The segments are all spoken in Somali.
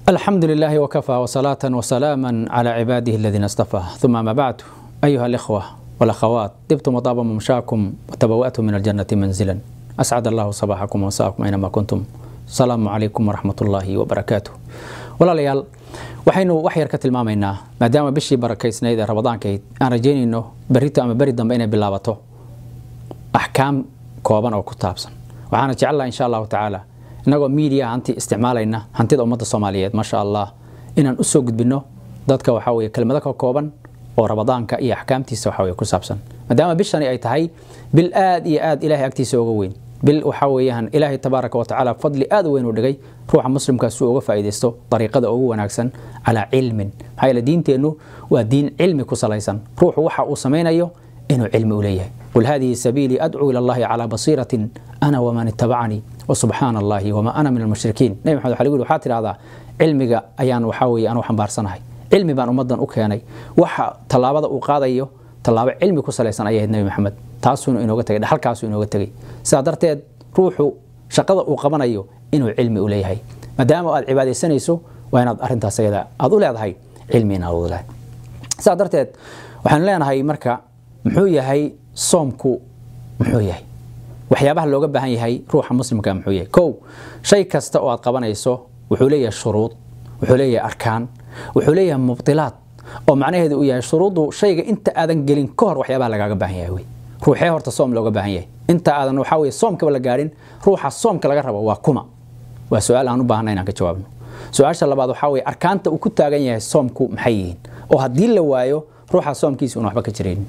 الحمد لله وكفى وصلاة وسلاما على عباده الذين اصطفى ثم ما بعد أيها الإخوة والأخوات طبتم وطاب ممشاكم وتبوأتم من الجنة منزلا أسعد الله صباحكم ومساءكم أينما كنتم السلام عليكم ورحمة الله وبركاته ولا ليال waxaynu wax yar ka tilmaamaynaa maadaama bishii barakaysnayd ee ramadaankayd aan rajaynayno berrito ama beri dambe inay bilaabato axkaam kooban oo ku taabsan waxaana jecelaha insha allahu tacaala inagoo miidiya hanti isticmaalayna hantida ummadda soomaaliyeed maasha allah inaan usoo gudbino dadka waxaa weye kelmado ka kooban oo ramadaanka iyo axkaamtiisa waxa weye ku saabsan maadaama bishani ay tahay bil aad iyo aad ilahay agtiisa uga weyn bil waxaa weeyaan ilaahay tabaaraka watacaala fadli aad u weyn u dhigay ruuxa muslimkaas uu uga faa'iidaysto dariiqada ugu wanaagsan calaa cilmin maxaa yeele diinteennu waa diin cilmi ku salaysan ruuxu waxa uu samaynayo inuu cilmi u leeyahay qul hadihi sabiilii adcuu ila allahi calaa basiiratin ana waman ittabacanii wasubxaana allahi wama ana min almushrikiin nebi maxamed waxa lagu yidhi waxaa tidhahdaa cilmiga ayaan waxaa weeye anu xambaarsanahay cilmi baan ummaddan u keenay waxa tallaabada uu qaadayo tallaabo cilmi ku salaysan ayahayd nebi maxamed taasuunu inooga tegay dhaxalkaasuu inooga tegay sidaa darteed ruuxu shaqada uu qabanayo inuu cilmi u leeyahay maadaama aad cibaadaysanayso waa inaad arintaas ayada aad u leedahay cilmi inaad u leedahay sidaa darteed waxaanu leenahay marka muxuu yahay soomku muxuu yahay waxyaabaha looga baahan yahay ruuxa muslimka muxuu yahay kow shay kasta oo aad qabanayso wuxuu leeyahay shuruud wuxuu leeyahay arkaan wuxuu leeyahay mubdilaad oo macnaheedu uu yahay shuruuddu shayga inta aadan gelin ka hor waxyaabaha lagaaga baahan yahay wey ruuxee horta soom looga baahan yahay inta aadan waxaa weye soomkaba la gaadhin ruuxa soomka laga rabo waa kuma waa su-aal aan u baahanna inaan ka jawaabno su-aasha labaad waxaa weye arkaanta uu ku taagan yahay soomku maxay yihiin oo haddii la waayo ruuxa soomkiisa una waxba ka jiraynin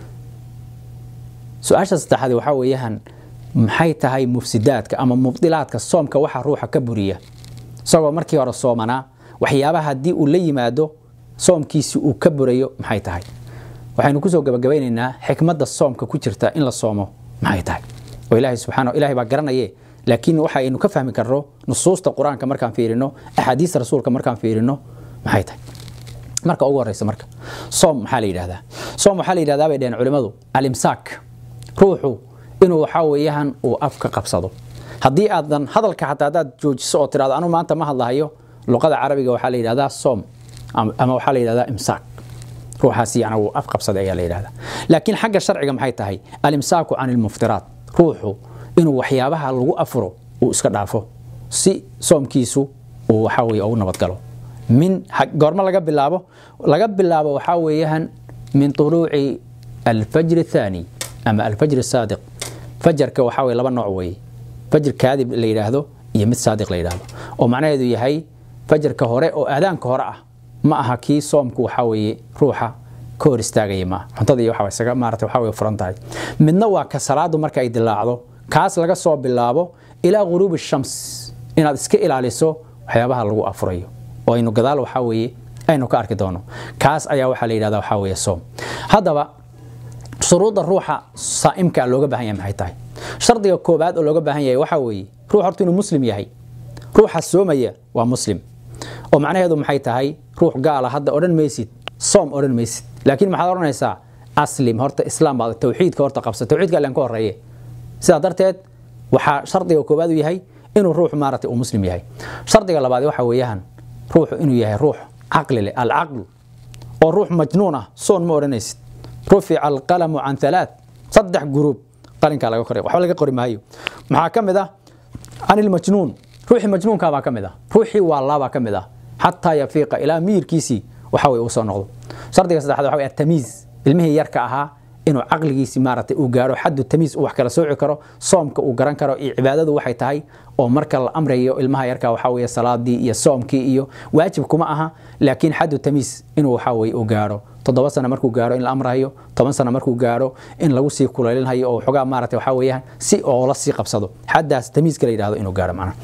su-aasha saddexaad waxaa weeyaan maxay tahay mufsidaadka ama mubdilaadka soomka waxa ruuxa ka buriya isagoo markii hore soomanaa waxyaabaha haddii uu la yimaado soomkiisi uu ka burayo maxay tahay waxaynu kusoo gabagabaynaynaa xikmadda soomka ku jirta in la soomo maxay tahay oo ilaahay subxaana ilahay baa garanaye laakiin waxaynu ka fahmi karno nusuusta qur-aanka markaan fiirino axaadiista rasuulka markaan fiirino maxay tahay marka ugu horeysa marka soom maxaa la yidhahdaa soom waxaa la yidhahdaa bay dhaheen culimmadu alimsaak ruuxu inuu waxaa weeyaan uu afka qabsado haddii aadan hadalka xataa haddaad joojiso oo tirahdo anu maanta ma hadlahayo luqada carabiga waxaa la yidhahdaa soom ama waxaa la yidhahdaa imsaak ruuxaas yana wuu af qabsaday ayaa la yidhahdaa laakiin xagga sharciga maxay tahay alimsaaku can ilmuftiraat ruuxu inuu waxyaabaha lagu afuro uu iska dhaafo si soomkiisu uu waxaa weye ugu nabadgalo min goormo laga bilaabo laga bilaabo waxaa weeyaan min tuluuci alfajri athaani ama alfajri saadiq fajarka waxaa weye laba nooc weeye fajr kaadib la yidhaahdo iyo mid saadiq la yidhaahdo oo macnaheedu yahay fajarka hore oo aadaanka hore ah ma aha kii soomku waxaa weeye ruuxa ka hor istaagaya maaha cuntada iyo waxa isaga maarata waxaa weye furan tahay midna waa ka salaadu marka ay dilaacdo kaas laga soo bilaabo ilaa ghuruubi shams inaad iska ilaaliso waxyaabaha lagu afurayo oo aynu gadaal waxaa weeye aynu ka arki doono kaas ayaa waxaa la yidhahda waxaa weeye soom haddaba shuruudda ruuxa saa'imka looga baahan yahay maxay tahay shardiga koobaad oo looga baahan yahay waxaa weeye ruux horta inuu muslim yahay ruuxa soomaya waa muslim oo macnaheedu maxay tahay ruux gaala hadda odhan maysid soom odhan maysid laakiin maxaad odhanaysaa aslim horta islaam baad tawxiidka horta qabsa tawxiidka allan ka horeeye sidaa darteed waxaa shardiga koobaad u yahay inuu ruux maaragtay uu muslim yahay shardiga labaad waxa weeyaan ruuxu inuu yahay ruux caqli leh alcaqlu oo ruux majnuun ah soon ma odhanaysid rufica alqalamu can halaat saddex guruub qalinkaa laga koray waxba laga qori maayo maxaa ka mid ah can ilmajnuun ruuxii majnuunkaa baa ka mid ah ruuxii waalaabaa ka mid ah xataa yafiiqa ilaa miyirkiisii waxa weye uu soo noqdo shardiga saddexaad waxa weye atamiiz ilmihii yarka ahaa inuu caqligiisi maaragtay uu gaaro xaddu tamiis uu wax kala sooci karo soomka uu garan karo iyo cibaadadu waxay tahay oo marka la amrayo ilmaha yarka waxaa weeye salaadii iyo soomkii iyo waajib kuma aha laakiin xaddu tamiis inuu waxaa weye uu gaaro toddoba sano markuu gaaro in la amrayo toban sano markuu gaaro in lagu sii kulaylinhayo oo xogaa maarata waxaa weeyaan si oo la sii qabsado xaddaas tamiiska la yidhahdo inuu gaaro macnaha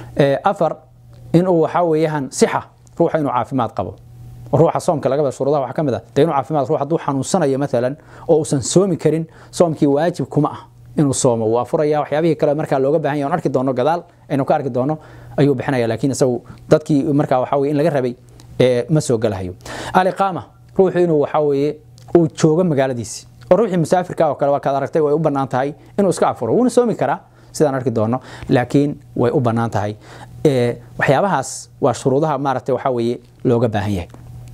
afar inuu waxaa weeyaan sixa ruuxa inuu caafimaad qabo ruuxa soomka laga bada shuruudaha waxaa ka mid ah dee inuu caafimaad ruux hadduu xanuunsanayo maalan oo uusan soomi karin soomkii waajib kuma ah inuu soomo wuu afuraya waxyaabihii kale markaa looga baahan yahay on arki doono gadaal aynu ka arki doono ayuu bixinaya laakiin isagu dadkii markaa waxaa weye in laga rabay ma soo galahayo aliqaama ruuxu inuu waxaa weeye uu joogo magaaladiisi oo ruuxii musaafirka oo kale waa kaad aragtay way u bannaan tahay inuu iska afuro wuuna soomi karaa sidaan arki doono laakiin way u bannaan tahay waxyaabahaas waa shuruudaha maaragtay waxaa weeye looga baahan yahay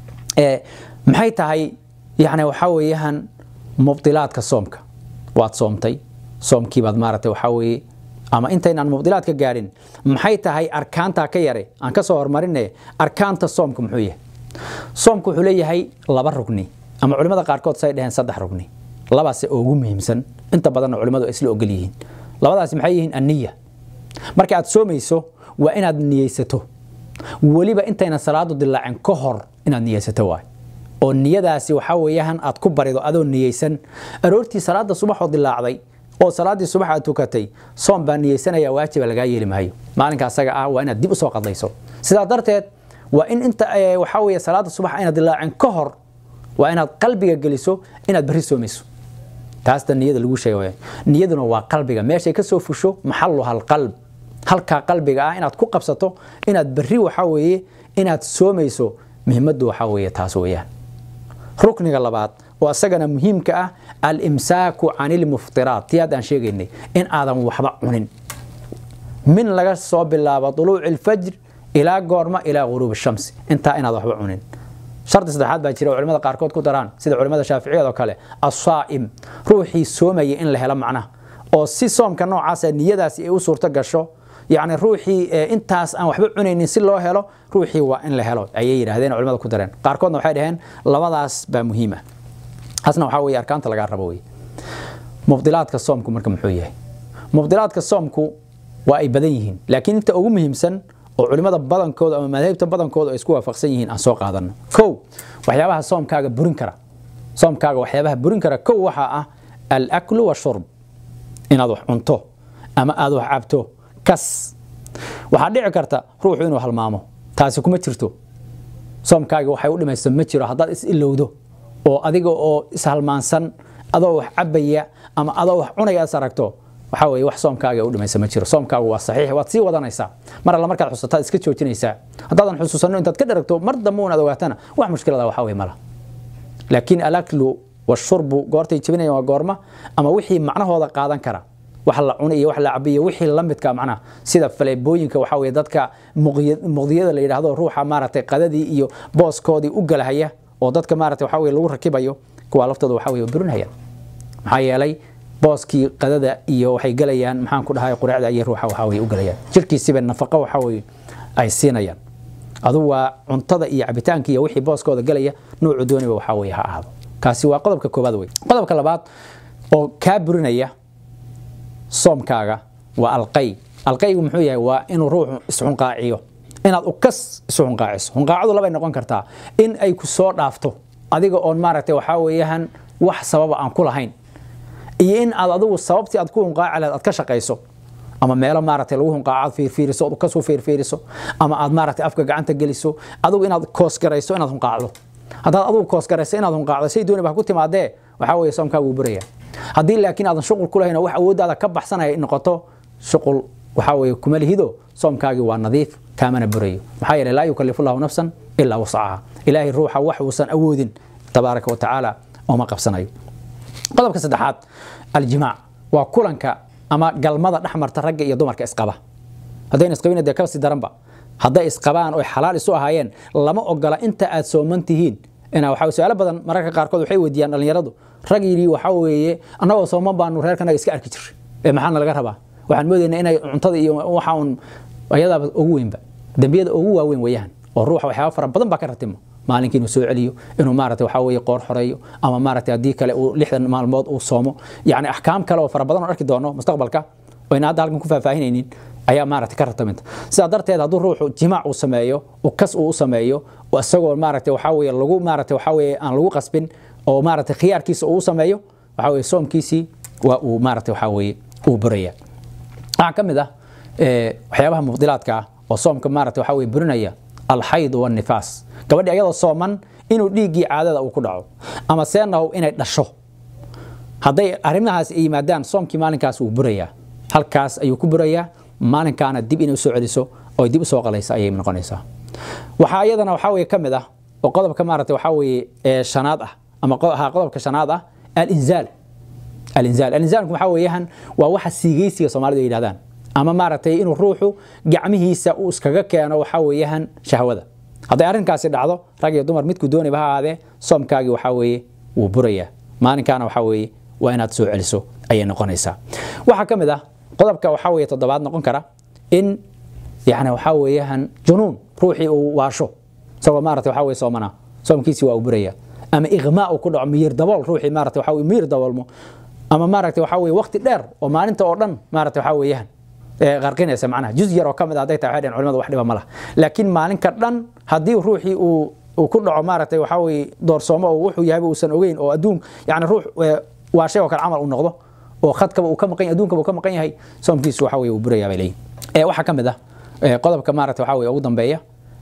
maxay tahay yani waxaa weeyaan mubdilaadka soomka waad soomtay soomkiibaad maaragtay waxaa weeye ama intaynaan mubdilaadka gaadhin maxay tahay arkaantaa ka yare aan ka soo hormarine arkaanta soomka muxuu yahay soomku wuxuu leeyahay laba rugni ama culimmada qaarkood say dheheen saddex rugni labaase ugu muhiimsan inta badanna culimmadu ay isla ogol yihiin labadaasi maxay yihiin anniya marka aad soomayso waa inaad niyeysato weliba intayna salaadu dilaacin ka hor inaad niyeysato waay oo niyadaasi waxaa weeyaan aad ku barido adoo niyeysan aroortii salaada subaxoo dilaacday oo salaaddii subax aad tukatay soom baa niyeysanaya waajiba lagaa yeeli maayo maalinka asaga ah waa inaad dib usoo qadlayso sidaa darteed waa in inta waxaa weeye salaada subax ayna dilaacin ka hor waa inaad qalbiga geliso inaad berri soomayso taasta niyada lagu sheegay niyaduna waa qalbiga meeshay ka soo fusho maxaluha alqalb halkaa qalbiga ah inaad ku qabsato inaad berri waxaa weeye inaad soomayso muhimaddu waxaa weeye taas weeyaan rukniga labaad oo isagana muhiimka ah alimsaaku can ilmuftiraat tii haddaan sheegaynay in aadan waxba cunin min laga soo bilaabo duluuci ilfajr ilaa goorma ilaa guruubi shamsi intaa inaad waxba cunin shardi saddexaad baa jira oo culimada qaarkood ku daraan sida culimada shaaficiyada oo kale asaa'im ruuxii soomaya in la helo macnaha oo si soomka noocaasa niyadaasi ay u suurto gasho yacni ruuxii intaas aan waxba cunaynin si loo helo ruuxii waa in la helo ayay yidhaahdeen culimada ku dareen qaarkoodna waxay dhaheen labadaas baa muhiim ah taasna waxaa weeye arkaanta lagaa rabo wey mubdilaadka soomku marka muxuu yahay mubdilaadka soomku waa ay badan yihiin laakiin inta ugu muhiimsan oo culimada badankooda ama madaahibta badankooda ay isku waafaqsan yihiin aan soo qaadano kow waxyaabaha soomkaaga burin kara soomkaaga waxyaabaha burin kara kow waxaa ah alaklu washurb inaad wax cunto ama aad wax cabto kas waxaa dhici karta ruuxu inuu halmaamo taasi kuma jirto soomkaaga waxay u dhimaysa ma jiro haddaad is ilowdo oo adiga oo ishalmaansan adoo wax cabaya ama adoo wax cunaya is aragto waxaa weeye wax soomkaaga u dhimaysa ma jiro soomkaagu waa saxiix waad sii wadanaysaa mar alla markaad xusataad iska joojinaysaa haddaadan xusuusanno intaad ka dharagto mar dambe unaad ogaatana wax mushkilada waxaa weye mala laakiin alaklu washurbu goortay jebinayaan waa goorma ama wixii macnahooda qaadan kara wax la cunay iyo wax la cabay iyo wixii la midka macnaha sida faleebooyinka waxaa weeye dadka muqdiyada la yidhaahdo ruuxa maaragtay qadadii iyo booskoodii u galahaya oo dadka maaragtay waxaa weye lagu rakibayo kuwaa laftooda waxaa weye burinayaan maxaa yeelay booskii qadada iyo waxay galayaan maxaan ku dhahay quraacda ayay ruuxa waxaa weye u galayaan jirkiisiba nafaqo waxaa weye ay siinayaan adu waa cuntada iyo cabitaanka iyo wixii booskooda galaya noocu dooniba waxaa weye ha ahaado kaasi waa qodobka koobaad wey qodobka labaad oo kaa burinaya soomkaaga waa alqay alqaygu muxuu yahay waa inuu ruuxu isxunqaaciyo inaad ukas isu xunqaaciso xunqaacadu labay noqon kartaa in ay ku soo dhaafto adiga oon maaragtay waxaa weeyaan wax sababa aan ku lahayn iyo in aad adigu sababtii aad ku hunqaaci lahayd aad ka shaqayso ama meelo maaragtay lagu hunqaaco aad fiirfiiriso ood kasoo fiirfiiriso ama aad maaragtay afka gacanta geliso adigu inaad koosgarayso inaad hunqaacdo haddaad adigu koosgarayso inaad hunqaacdo say dooni baa ku timaadee waxaa weeye soomkaagu wuu buraya haddii laakiin aadan shuqul ku lahayn oo wax awooddaada ka baxsanaya noqoto shuqul waxaa weeye kuma lihido soomkaagii waa nadiif kaamana burayo maxaa yeelay laa yukallifu llahu nafsan ilaa wasacaha ilaahay ruuxa wax uusan awoodin tabaaraka wa tacaala ooma qabsanayo qodobka saddexaad aljimaac waa kulanka ama galmada dhexmarta ragga iyo dumarka isqaba haddayna isqabin dee kasi daranba hadday isqabaan oy xalaal isu ahaayeen lama ogola inta aad sooman tihiin ina waxa su-aalo badan mararka qaarkood waxay weydiiyaan dhallinyaradu rag yidhi waxaa weeye annagoo sooman baanu reerkanaga iska arki jiray ee maxaana laga rabaa waxaan moodaynaa inay cuntada iyo waxa un ayadaaba ugu weynba dembiyada ugu waaweyn weeyaan oo ruuxa waxyaaba fara badan baa ka ratimo maalinkii inuu soo celiyo inuu maarata waxaa weeye qoor xoreeyo ama maarata haddii kale uu lixdan maalmood uu soomo yacni axkaam kale oo fara badan oo arki doono mustaqbalka oo ina hadda halkan ku faahfaahinaynin ayaa maarata ka rataminta sidaa darteed hadduu ruuxu jimaac uu sameeyo kas uu u sameeyo isagoo maarata waxaa weeye lagu maarata waxaa weeye aan lagu qasbin oo maarata khiyaarkiisa uu sameeyo waxaa weeye soomkiisii waa uu maarata waxaa weeye uu buraya waxaa ka mid ah waxyaabaha mubdilaadka ah oo soomka maarata waxaa weye burinaya alxayd wanifaas gabadhi ayadoo sooman inuu dhiiggii caadada uu ku dhaco ama seenahow inay dhasho hadday arrimahaas ay yimaadaan soomkii maalinkaas wuu burayaa halkaas ayuu ku burayaa maalinkaana dib inay usoo celiso oo dib usoo qalaysa ayay noqonaysaa waxaa iyadana waxaa weye ka mid ah oo qodobka maarata waxaa weye shanaad ah ama qodobka shanaad ah alinzaal alinzaal alinzaalku waxaa weeyaan waa waxa siigaysiga soomaalidu ay yidhahdaan ama maaragtay inuu ruuxu gacmihiisa uu iskaga keeno waxaa weeyaan shahwada hadday arrinkaasi dhacdo rag iyo dumar midku dooniba ha ahaadee soomkaagii waxaa weeye wuu burayaa maalinkaana waxaa weeye waa inaad soo celiso ayay noqonaysaa waxaa ka mid ah qodobka waxaa weeye toddobaad noqon kara in yani waxaa weeyaan junuun ruuxii uu waasho isagoo maarata waxaa weye soomana soomkiisii waa uu buraya ama iqmaa uu ku dhaco miyir dabool ruuxii maarata waxaa weye miyir daboolmo ama maarata waxaa weye waqti dheer oo maalinta oo dhan maarata waxaa weeyaan qarqinaysa macnaha juz yar oo ka mid ah hadday tahay waxay dhaheen culimadu wax dhiba ma laha laakiin maalinka dhan haddii ruuxii uu uu ku dhaco maaragtay waxaa weye doorsoomo oo wuxuu yahayba uusan ogeyn oo adduun yani ruux waa shay oo kale camal uu noqdo oo khadkaba uu ka maqan yahay adduunkaba uu ka maqan yahay soomkiisu waxaa weye uu burayaa bay leeyihin waxaa ka mid ah qodobka maaragta waxaa weye ugu dambeeya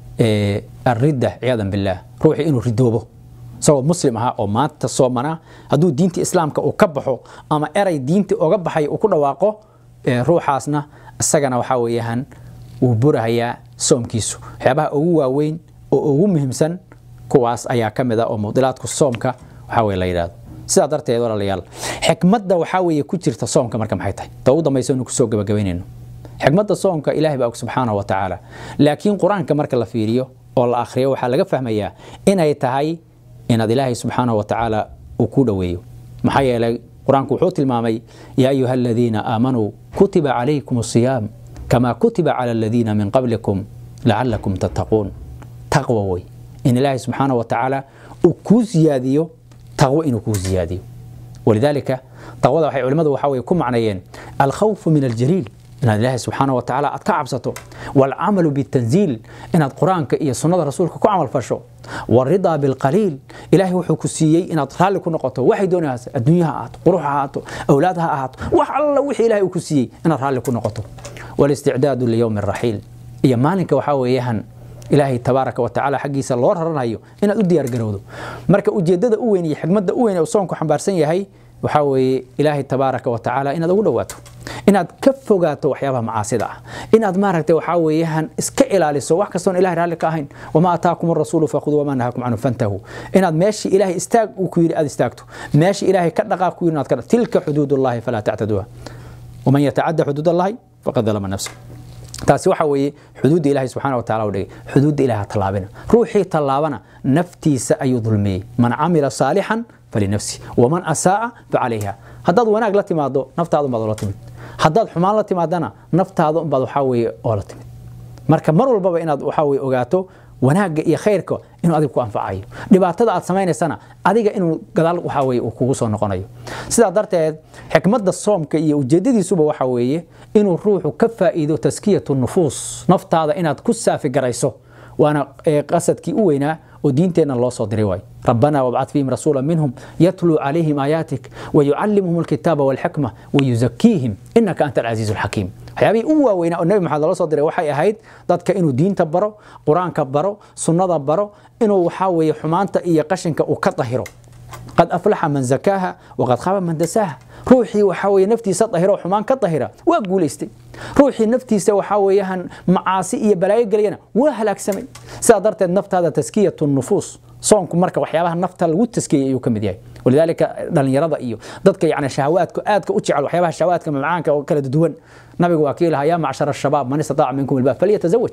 الردة عياذا بالله روحي إنه ردوبه سواء مسلم ها أو ما تصومنا هدو دينتي إسلام كأكبحه أما أري دينتي أكبحي وكل واقع روح عاسنا السجن وحاويهن وبره هي صوم كيسو حبها أوه وين أوه مهم سن كواس أيا كمدا أو موديلات كصوم كا وحاوي ليراد sidaa darteed walaalayaal xikmadda waxaa weeye ku jirta soomka marka maxay tahay ta ugu dambaysa inu kusoo gabagabaynayno xikmadda soomka ilaahay baa og subxaanahu wa tacaala laakiin qur-aanka marka la fiiriyo oo la akhriyo waxaa laga fahmayaa inay tahay inaad ilaahay subxaanahu wa tacaala uu ku dhoweeyo maxaa yeelay qur-aanku wuxuu tilmaamay yaa ayuha aladiina aamanuu kutiba calaykum asiyaam kamaa kutiba cala aladiina min qablikum lacalakum tattaquun taqwa wey in ilaahay subxaanahu wa tacaala uu kuu siyaadiyo taqwo inuu kuu siyaadiyo walidaalika taqwada waxay culimmadu waxaa weye ku macneeyeen alkhawfu min aljaliil inaad ilaahay subxaana wa tacaala aad ka cabsato waalcamalu bitanziil inaad qur-aanka iyo sunnada rasuulka ku camal fasho waridaa bilqaliil ilaahay wuxuu ku siiyey inaad raalli ku noqoto waxay doonaysaa adduunye ha ahaato qurux ha ahaato awlaad ha ahaato wax alla wixii ilaahay uu ku siiyey inaad raalli ku noqoto walisticdaadu liyowmi raxiil iyo maalinka waxaa weeyaan ilaahay tabaaraka wa tacaala xaggiisa loo raranayo inaad u diyaargarowdo marka ujeeddada u weyn iyo xigmadda u weyn ee uu soonku xambaarsan yahay waxaa weeye ilaahay tabaaraka wa tacaala inaad ugu dhowaato inaad ka fogaato waxyaabaha macaasida ah inaad maaragtay waxaa weeyaan iska ilaaliso wax kastoon ilahay raalli ka ahayn wamaa ataakum arasuulu fakhuduu wamaa nahakum canhu fantahu inaad meeshii ilaahay istaag uu ku yidhi aad istaagto meeshii ilaahay ka dhaqaaq ku yidhi inaad ka dhaq tilka xuduud ullahi falaa tactaduuha waman yatacadda xuduud allahi faqad dalama nafsa taasi waxa weeye xuduudda ilaahay subxaana wa taala u dhigay xuduudda ilaah tallaabina ruuxii tallaabana naftiisa ayuu dulmiyey man camila saalixan falinafsi waman asaa'a facalayha haddaad wanaag la timaado naftaada unbaad oola timid haddaad xumaan la timaadana naftaada unbaad waxaa weeye oola timid marka mar walbaba inaad waxaa weye ogaato wanaagga iyo khayrka inuu adiga ku anfacayo dhibaatada aad samaynaysana adiga inuu gadaal waxaa weye uu kugu soo noqonayo sidaa darteed xikmadda soomka iyo ujeedadiisuba waxaa weeye inuu ruuxu ka faa'iido taskiyatu nufuus naftaada inaad ku saafi garayso waana qasadkii u weynaa oo diinteenna loo soo diray waay ربنا وابعث فيهم رسولا منهم يتلو عليهم آياتك ويعلمهم الكتاب والحكمة ويزكيهم إنك أنت العزيز الحكيم waxyaabihii u waaweynaa oo nebi maxamed loo soo diray waxay ahayd dadka inuu diinta baro qur-aanka baro sunnada baro inuu waxaa weeye xumaanta iyo qashinka uu ka dahiro qad aflaxa man zakaaha waqad khaba man dasaaha ruuxii waxaa weeye naftiisa dahiro xumaan ka dahira waa guulaystay ruuxii naftiisa waxaa weeyaan macaasi iyo balaayo gelayana waa halaagsamay sidaa darteed naftaada taskiyatu nufuus soonku marka waxyaabaha nafta lagu taskiyey ayuu ka mid yahay walidaalika dhalinyarada iyo dadka yani shahawaadka aadka u jecel waxyaabaha shahawaadka mamcaanka oo kala duwan nabigu waa kii lahaa yaa macshara shabaab man istataaca minkum ilbaab falyatazawaj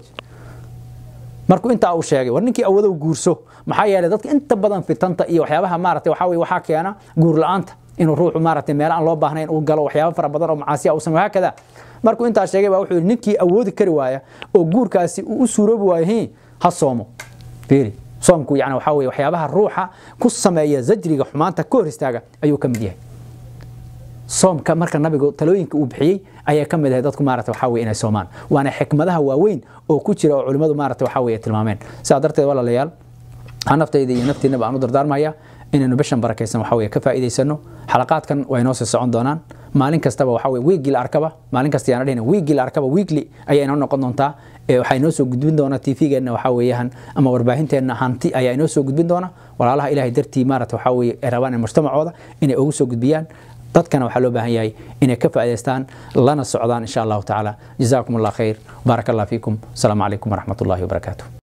markuu intaa uu sheegay war ninkii awadow guurso maxaa yeelay dadka inta badan fitanta iyo waxyaabaha maaragtay waxaa weye waxaa keena guur la-aanta inuu ruuxu maaragtay meelo aan loo baahnayn uu galo waxyaaba fara badan oo macaasiya uu sameyo hakada markuu intaa sheegay baa wuxuu yidhi ninkii awoodi kari waaya oo guurkaasi uu u suuroobi waayo ha soomo fiiri soomku yani waxaa weye waxyaabaha ruuxa ku sameeya zajriga xumaanta ka hor istaaga ayuu ka mid yahay soomka marka nabigu talooyinka uu bixiyey ayaa ka mid ahay dadku maarata waxaa weye inay soomaan waana xikmadaha waaweyn oo ku jira oo culimmadu maarata waxaa weye tilmaameen sidaa darteed walaalayaal ha naftayda iyo naftiinaba aan u dardaarmaya inaynu bishan barakaysan waxaa weye ka faa'iidaysano xalaqaadkan way noo sii socon doonaan maalin kastaba waxaa weye wiigii la arkaba maalin kasta yaana dhehna wiigii la arkaba weekly ayaa inoo noqon doontaa waxaa inoo soo gudbin doona tvgeenna waxaa weeyaan ama warbaahinteenna hanti ayaa inoo soo gudbin doona walaalaha ilahay dartii maarata waxaa weye ay rabaan in mujtamacooda inay ugu soo gudbiyaan dadkana waxaa loo baahan yahay inay ka faa'idaystaan lana socdaan insha allahu tacaala jazakum allah khayr baarak allah fiikum asalaamu calaykum waraxmat ullahi wabarakaatu